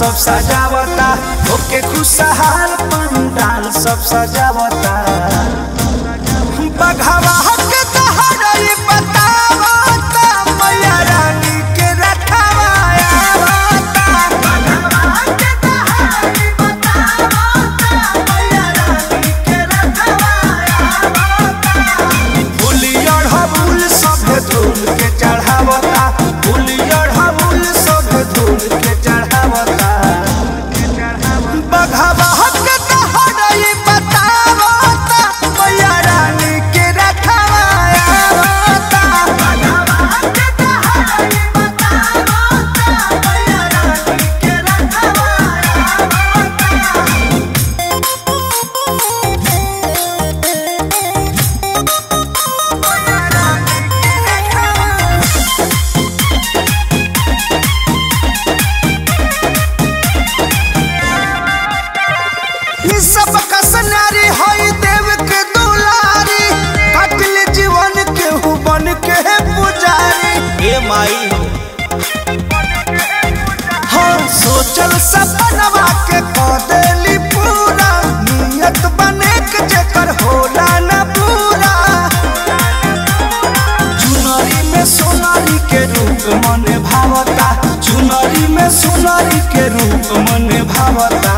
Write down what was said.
सब सजावता ओके खुशहाल पंडाल सब सजावता बघवा के दहरई बतावता मैया रानी के रखवा आवता बघवा के दहरई बतावता मैया रानी के रखवा आवता फुलियर हबुल सभे धूल के चढ़ावता फुलियर हबुल सभे धूल के चढ़ावता बघवा के दहरई बतावता मैया रानी के रखवा आवता बघवा के दहरई बतावता मैया रानी के रखवा आवता ई सब कसनारी होई देव के दुलारी कटल जीवन के हु बन के पुजारी ए माई हाँ सोचल सपनवा के कदेली पूरा नियत बने के जेकर होला न पूरा चुनरी में सोनारी के रूप मन भावता चुनरी में सोनारी के रूप मन भावता